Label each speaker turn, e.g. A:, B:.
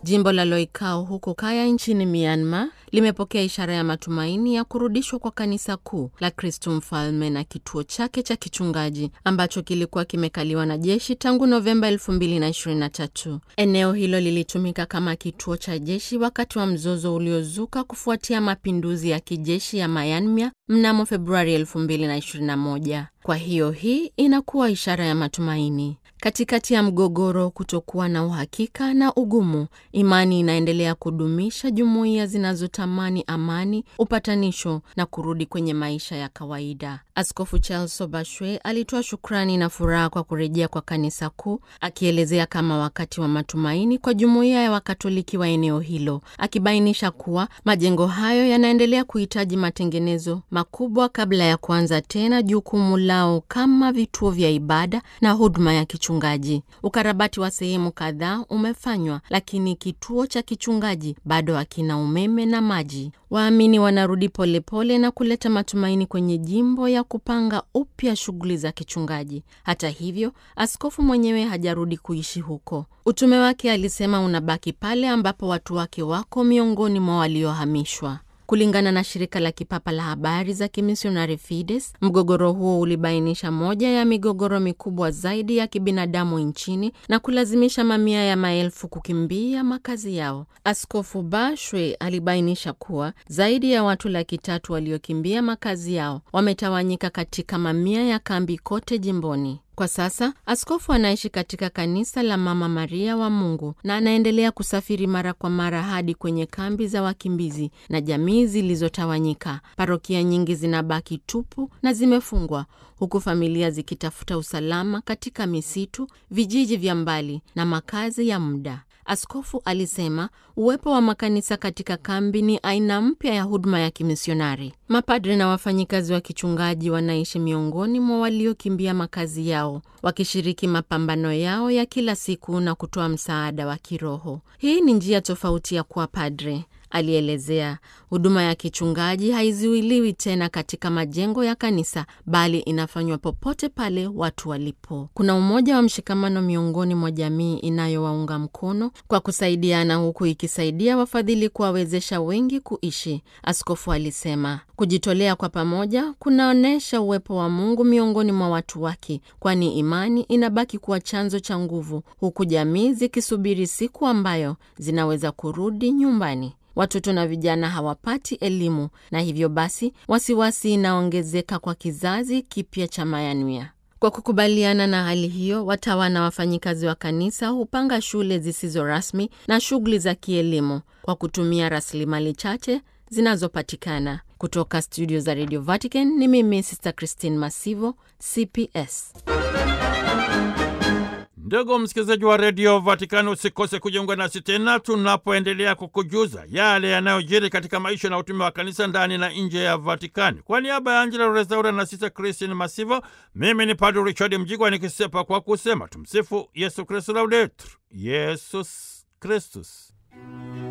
A: Jimbo la Loikao huko Kaya nchini Myanmar limepokea ishara ya matumaini ya kurudishwa kwa kanisa kuu la Kristo Mfalme na kituo chake cha kichungaji ambacho kilikuwa kimekaliwa na jeshi tangu Novemba 2023. Eneo hilo lilitumika kama kituo cha jeshi wakati wa mzozo uliozuka kufuatia mapinduzi ya kijeshi ya Myanmar mnamo Februari 2021. Kwa hiyo hii inakuwa ishara ya matumaini. Katikati ya mgogoro, kutokuwa na uhakika na ugumu, imani inaendelea kudumisha jumuiya zinazotamani amani, upatanisho na kurudi kwenye maisha ya kawaida. Askofu Charles Sobashwe alitoa shukrani na furaha kwa kurejea kwa kanisa kuu, akielezea kama wakati wa matumaini kwa jumuiya ya Wakatoliki wa eneo hilo, akibainisha kuwa majengo hayo yanaendelea kuhitaji matengenezo makubwa kabla ya kuanza tena jukumu lao kama vituo vya ibada na huduma ya kichungaji. Ukarabati wa sehemu kadhaa umefanywa, lakini kituo cha kichungaji bado hakina umeme na maji. Waamini wanarudi polepole na kuleta matumaini kwenye jimbo ya kupanga upya shughuli za kichungaji. Hata hivyo, askofu mwenyewe hajarudi kuishi huko. Utume wake, alisema, unabaki pale ambapo watu wake wako miongoni mwa waliohamishwa. Kulingana na shirika la kipapa la habari za kimisionari Fides, mgogoro huo ulibainisha moja ya migogoro mikubwa zaidi ya kibinadamu nchini na kulazimisha mamia ya maelfu kukimbia makazi yao. Askofu Bashwe alibainisha kuwa zaidi ya watu laki tatu waliokimbia makazi yao wametawanyika katika mamia ya kambi kote jimboni. Kwa sasa askofu anaishi katika kanisa la Mama Maria wa Mungu na anaendelea kusafiri mara kwa mara hadi kwenye kambi za wakimbizi na jamii zilizotawanyika. Parokia nyingi zinabaki tupu na zimefungwa, huku familia zikitafuta usalama katika misitu, vijiji vya mbali na makazi ya muda. Askofu alisema uwepo wa makanisa katika kambi ni aina mpya ya huduma ya kimisionari. Mapadre na wafanyikazi wa kichungaji wanaishi miongoni mwa waliokimbia makazi yao, wakishiriki mapambano yao ya kila siku na kutoa msaada wa kiroho. Hii ni njia tofauti ya kuwa padre, alielezea. Huduma ya kichungaji haizuiliwi tena katika majengo ya kanisa, bali inafanywa popote pale watu walipo. Kuna umoja wa mshikamano miongoni mwa jamii inayowaunga mkono kwa kusaidiana, huku ikisaidia wafadhili kuwawezesha wengi kuishi, askofu alisema. Kujitolea kwa pamoja kunaonyesha uwepo wa Mungu miongoni mwa watu wake, kwani imani inabaki kuwa chanzo cha nguvu, huku jamii zikisubiri siku ambayo zinaweza kurudi nyumbani. Watoto na vijana hawapati elimu na hivyo basi wasiwasi inaongezeka kwa kizazi kipya cha Myanmar. Kwa kukubaliana na hali hiyo, watawa na wafanyikazi wa kanisa hupanga shule zisizo rasmi na shughuli za kielimu kwa kutumia rasilimali chache zinazopatikana. Kutoka studio za Radio Vatican ni mimi Sister Christine Masivo, CPS.
B: Ndugu msikilizaji wa redio Vatikani, usikose kujiunga nasi tena tunapoendelea kukujuza yale yanayojiri katika maisha na utume wa kanisa ndani na nje ya Vatikani. Kwa niaba ya Angela Rezaura na Sisa Kristin Masivo, mimi ni Padre Richard Mjigwa nikisepa kwa kusema tumsifu Yesu Kristu, laudetur Yesus Kristus.